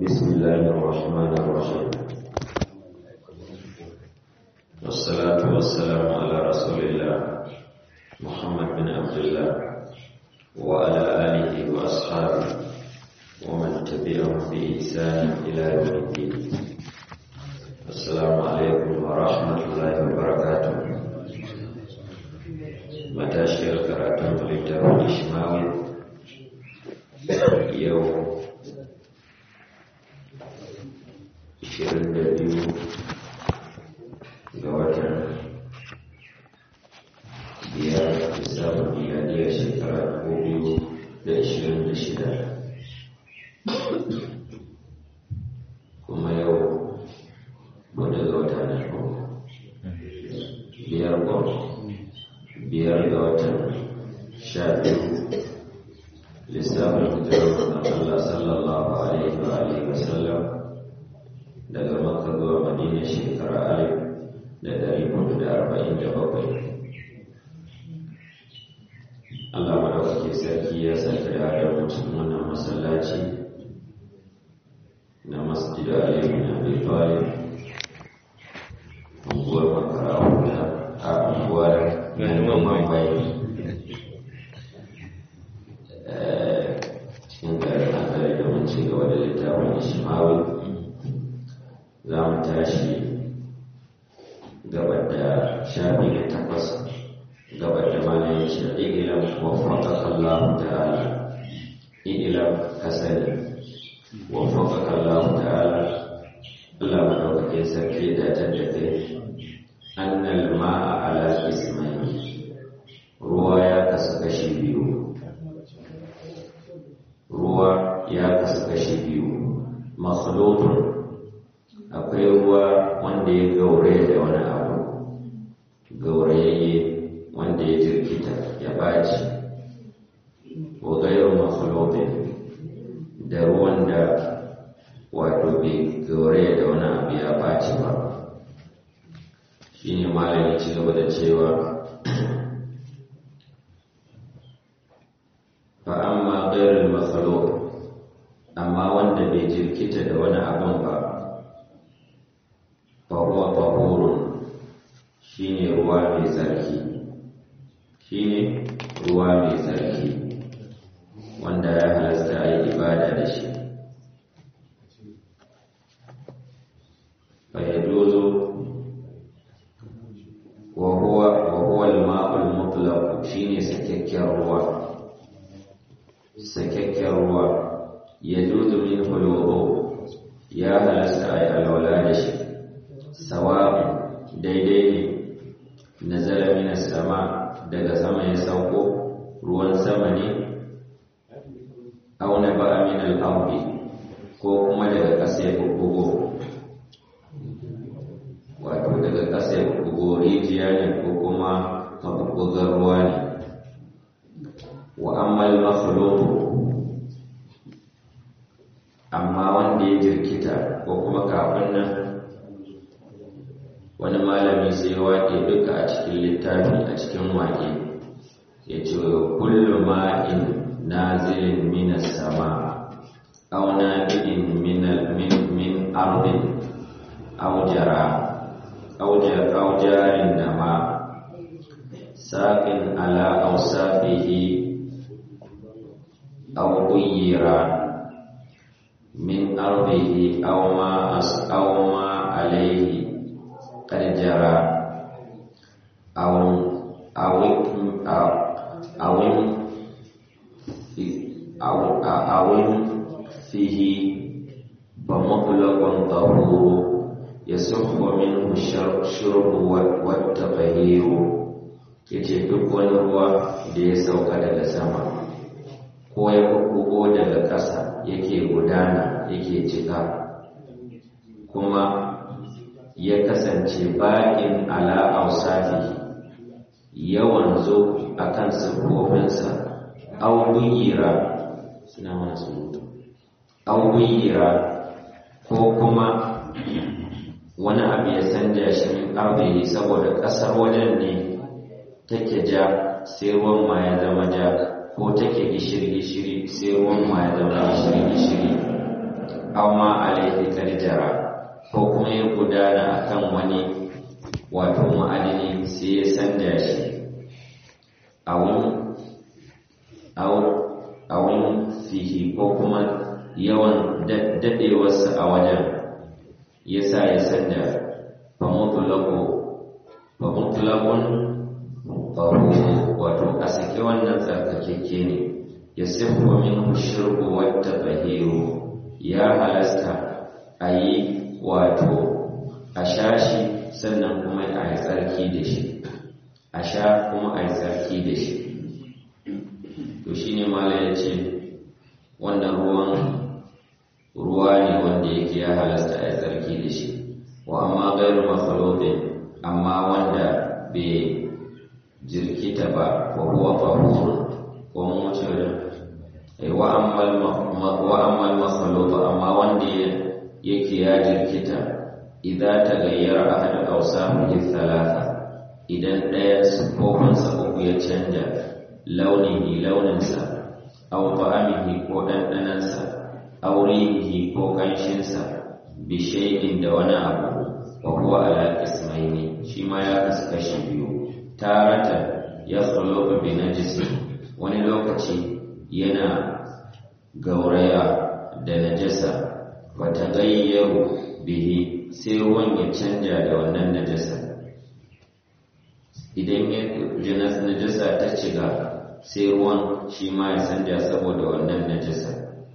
بسم الله الرحمن الرحيم والصلاة والسلام على رسول الله محمد بن عبد الله وعلى آله وأصحابه ومن تبعهم بإحسان إلى يوم الدين السلام عليكم ورحمة الله وبركاته matashiyar karatun littafin ishmawi yau 22 ga watan biyar lissafin miladiyar shekara 2026 kuma yau wadda ga wata na biyar gwamnati biyar ga watan sha biyu lissafin hijirar na Allah sallallahu alaihi wa alihi wa sallam daga makka zuwa madina shekara alif da dari hudu da arba'in da bakwai Allah madaukake sarki ya sake da da mutum wannan masallaci na masjidu Ali bin Abi Talib unguwar makara a unguwar ganuwan bai cikin garin akari da mun ci gaba da littafin ishimawi za mu tashi gabar da shafi na takwas gabar da mana ya ce igilam wafaka Allah ta'ala igilam kasani wafaka Allah ta'ala Allah madaukakin sarki da tattafe annal ma'a ala ismail ruwa ya kasu kashi biyu ruwa ya kasu kashi biyu makhlutun akwai ruwa wanda ya gaure da wani abu gaurayayye wanda ya jirkita ya baci wa gairu makhlutun da ruwan da wato bai gaure da wani abu ya baci ba shine malami ci gaba da cewa fa amma ghairul makhluq amma wanda bai jirkita da wani abin ba fa huwa tahurun shine ruwa mai tsarki shine ruwa mai tsarki wanda ya halasta a yi ibada da shi fa yajuzu وهو وهو الماء المطلق shine sakakken ruwa sakakken ruwa yajuzu min huluru ya halasta ay alwala da shi sawa'un daidai ne nazala min sama daga sama ya sauko ruwan sama ne aw naba'a min al-ardi ko kuma daga ƙasa ya bubbugo wato daga ƙasa ya bugo rijiya ne ko kuma mabubugar ruwa ne wa ammal makhluqu amma wanda ya jirkita ko kuma kafin nan wani malami sai waƙe duka a cikin littafi a cikin waƙe ya ce kullu ma'in nazilin minas sama aw nabi'in min min ardin aw jara أو جار النما ساق على أوصافه أو غير من أرضه أو ما أو ما عليه قد جرى أو أو أو أو أو أو فيه فمطلق طهور يصح منه الشرب والتطهير yace duk wani ruwa da ya sauka daga sama ko ya bugo daga ƙasa yake gudana yake cika kuma ya kasance baƙin ala ausafi yawan zo a kan siffofinsa auyira suna mana surutu auyira ko kuma wani abu ya canja shi min arzihi saboda ƙasar wajen ne take ja sai ruwan ma ya zama ja ko take gishiri gishiri sai ruwan ma ya zama gishiri gishiri aw ma alaihi karjara ko kuma ya gudana akan wani wato ma'adini sai ya sanda shi awun awun fihi ko kuma yawan daɗewarsa a wajen ya sa ya sanda famutulakun faru wato a sake wannan tsarkakeke ne ya siffo min shirku wata tsahiru ya halasta a yi wato a sha shi sannan kuma a yi tsarki da shi a sha kuma a yi tsarki da shi to shi ne mala ya ce wannan ruwan ruwa ne wanda yake ya halasta a yi tsarki da shi wa amma gairu makhalofin amma wanda bai jirkita ba wa huwa fahurun ko mun wuce wa ammal makhalofa amma wanda yake ya jirkita idza tagayyara ahad awsafihi thalatha idan ɗaya sifofinsa uku ya canja launihi launinsa aw ta'amihi ko ɗanɗanansa aw rihihi ko ƙanshinsa bi shay'in da wani abu wa huwa ala ismaini shi ma ya kasu kashi biyu tarata ya khuluqu bi najisi wani lokaci yana gauraya da najasa wa tagayyaru bihi sai ruwan ya canja da wannan najasa idan ya najasa ta ciga sai ruwan shi ma ya canja saboda wannan najasa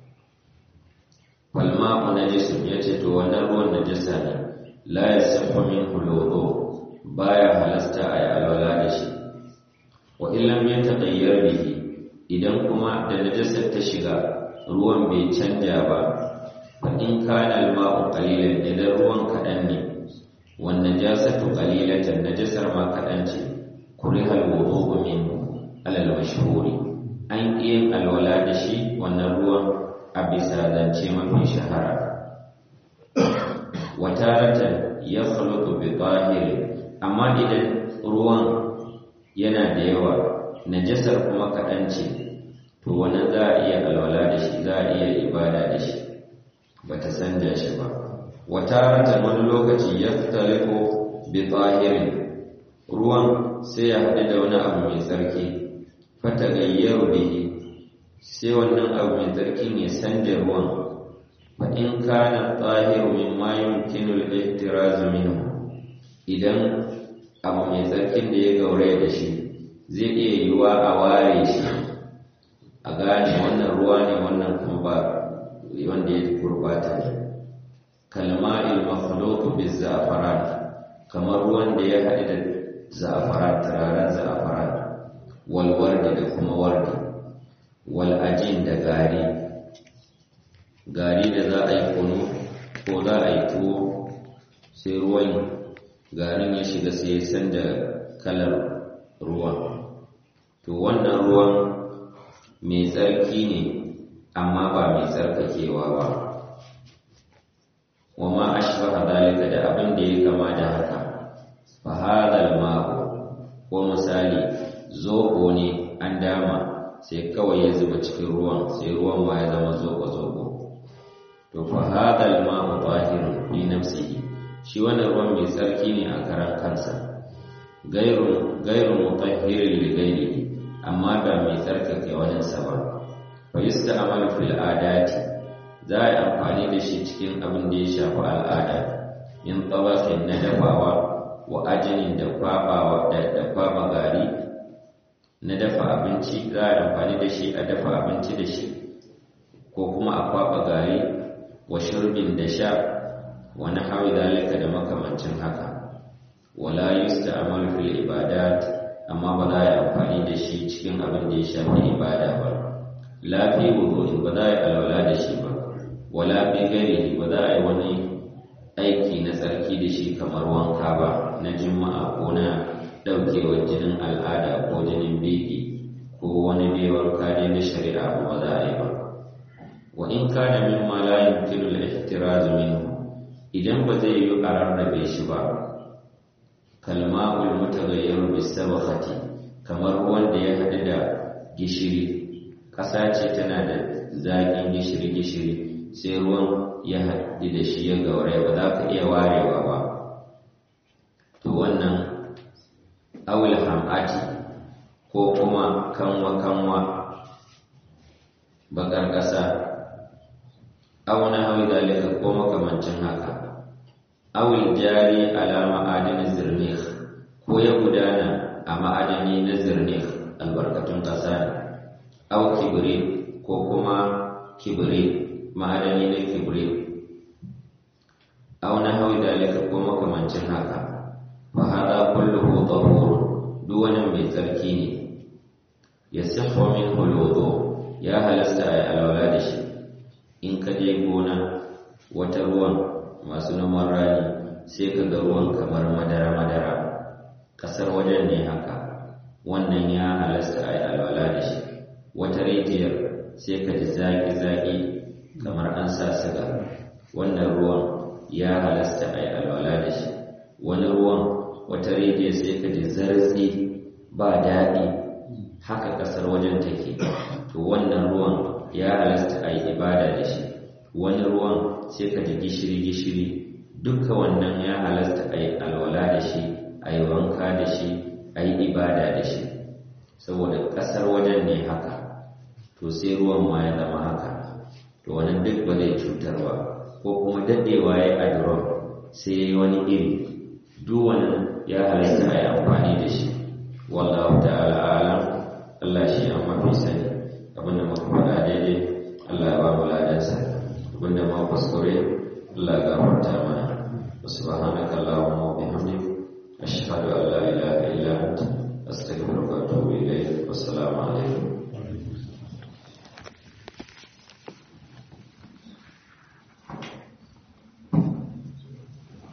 falma'u najisun ya ce to wannan ruwan najasa ne la ya safa min hulodo baya halasta a yi alwala da shi wa illam ya taƙayyar bihi idan kuma da najasar ta shiga ruwan bai canja ba in kana al-ma'u qalilan idan ruwan kadan ne wan najasatu qalilatan najasar ma kadan ce kuriha al-wudu'u min alal mashhuri an yin alwala da shi wannan ruwan a bisa zance mafi shahara wataratan ya khuluqu bi tahiri amma idan ruwan yana da yawa najasar kuma kadan ce to wannan za a iya alwala da shi za a iya ibada da shi ba ta sanja shi ba wata rata wani lokaci ya fitaliku bi tsahirin ruwan sai ya haɗu da wani abu mai tsarki fata gayyar bihi sai wannan abu mai tsarki ne sanja ruwan fa in kana tsahiru min ma yumkinu al-ihtiraz minhu idan abu mai tsarkin da ya gauraya da shi zai iya yiwa a ware shi a gane wannan ruwa ne wannan kuma ba wanda ya gurbata ne kalma'il makhluqu bi za'faran kamar ruwan da ya haɗu da za'faran turaren za'faran wal wardi da kuma wardi wal ajin da gari gari da za a yi kunu ko za a yi tuwo sai ruwan garin ya shiga sai ya san da kalar ruwan to wannan ruwan mai tsarki ne amma ba mai tsarkakewa ba wa ma ashbaha dalika da abin da ya kama da haka fa hadal ma'u ko misali zobo ne an dama sai kawai ya zuba cikin ruwan sai ruwan ma ya zama zobo zobo to fa hadal ma'u tahirun fi nafsihi shi wannan ruwan mai tsarki ne a karan kansa gairu gairu mutahhirin li ghairihi amma ba mai tsarkake waninsa ba fa yusta'malu fil adati za a yi amfani da shi cikin abin da ya shafi al'ada in tabakin na dafawa wa ajinin da kwabawa da da kwaba gari na dafa abinci za a yi amfani da shi a dafa abinci da shi ko kuma a kwaba gari wa shurbin da sha wa nahwi zalika da makamancin haka wala yusta'malu fil ibadat amma ba za a yi amfani da shi cikin abin da ya shafi ibada ba lafi wudu'in ba za a yi alwala da shi ba wala fi gari ba za a yi wani aiki na tsarki da shi kamar wanka ba na jima'a ko na ɗaukewar jinin al'ada ko jinin biki ko wani bai wanka dai na shari'a ba za a yi ba wa in kana mimma la yumkinu al-ihtiraz minhu idan ba zai yi a rarrabe shi ba kalma'ul mutaghayyir bisabakhati kamar wanda ya hadu da gishiri ƙasa ce tana da zaƙin gishiri gishiri sai ruwan ya haɗu da shi ya gauraya ba za ka iya warewa ba to wannan awil ham'ati ko kuma kanwa-kanwa bakar ƙasa auna hawi dalika ko makamancin haka awil jari ala ma'adin zirnih ko ya gudana a ma'adani na zirnih albarkatun ƙasa ne aw kibri ko kuma kibri ma'adani na kibri aw na hawi dalika ko makamancin haka fa hada kulluhu tahur duk wani mai tsarki ne yasihhu minhu alwudu ya halasta ay alwala da shi in ka je gona wata ruwan masu noman rani sai ka ga ruwan kamar madara madara kasar wajen ne haka wannan ya halasta ay alwala da shi wata rijiyar sai ka ji zaki-zaki kamar an sa siga wannan ruwan ya halasta a yi alwala da shi wani ruwan wata rijiyar sai ka ji zartsi ba daɗi haka ƙasar wajen take to wannan ruwan ya halasta a yi ibada da shi wani ruwan sai ka ji gishiri-gishiri duka wannan ya halasta a yi alwala da shi a yi wanka da shi a yi ibada da shi saboda ƙasar wajen ne haka to sai ruwan ma ya zama haka to wannan duk ba zai cutar ba ko kuma daɗewa ya a duron sai ya yi wani iri duk wannan ya halitta a yi amfani da shi wallahu ta'ala alam Allah shi an mafi sani abinda muka faɗa daidai Allah ya ba mu ladansa abinda ma kuskure Allah ya gafarta mana subhanaka allahumma wa bihamdik ashhadu an la ilaha illa anta astaghfiruka wa atubu ilayk wassalamu alaikum